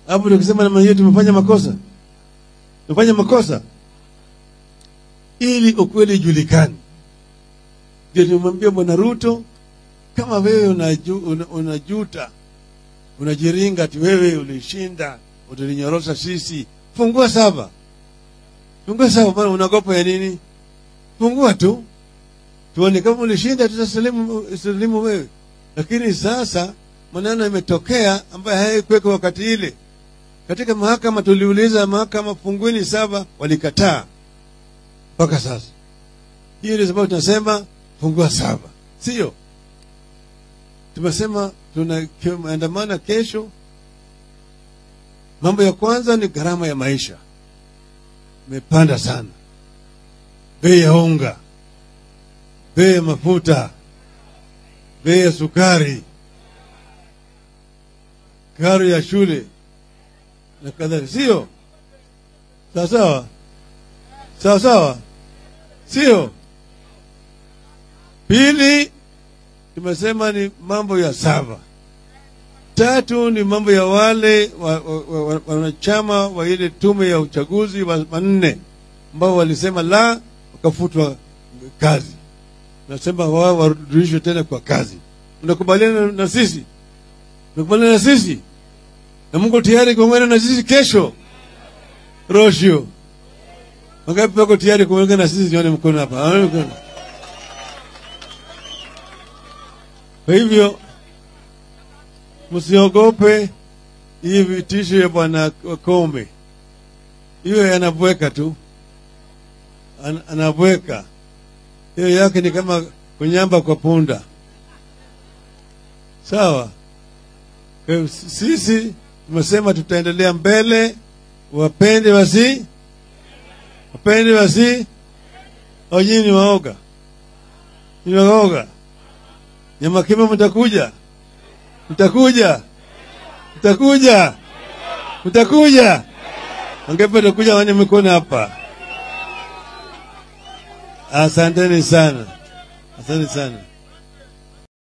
hapo tukisema namna hiyo tumefanya makosa tumefanya makosa ili ukweli ijulikane ndio nimwambia bwana ruto kama wewe unaju, una, unajuta unajiringa ati wewe ulishinda utulinyorosha sisi fungua saba fungua saba bwana unagopa ya nini fungua tu tuone kama ulishinda tutasalimu salimu wewe lakini sasa maneno imetokea ambayo hayakuweka wakati ile katika mahakama tuliuliza mahakama fungueni saba walikataa mpaka sasa hiyo ndio sababu tunasema fungua saba sio tumesema tunaandamana kesho mambo ya kwanza ni gharama ya maisha imepanda sana bei ya unga bei ya mafuta bei ya sukari karo ya shule na kadhalika sio sawa sawa sawa sawa sio pili tumesema ni mambo ya saba tatu ni mambo ya wale wanachama wa, wa, wa, wa ile tume ya uchaguzi wa manne ambao walisema la wakafutwa kazi nasema wao warudishwe tena kwa kazi mnakubaliana na, na sisi mnakubaliana na sisi na mungu tayari kuungana na sisi kesho rosho wangapi wako tayari kuungana na sisi nione mkono hapa Aone mkono. kwa hivyo msiogope hii vitisho ya bwana kombe hiyo yanabweka tu An, anabweka hiyo yake ni kama kunyamba kwa punda sawa kwa hivyo sisi tumesema tutaendelea mbele wapende wasi wapende wasi au nyinyi ni waoga ni waoga nyamakima mtakuja mtakuja mtakuja mtakuja wangapi watakuja wenye mikono hapa asanteni sana asante sana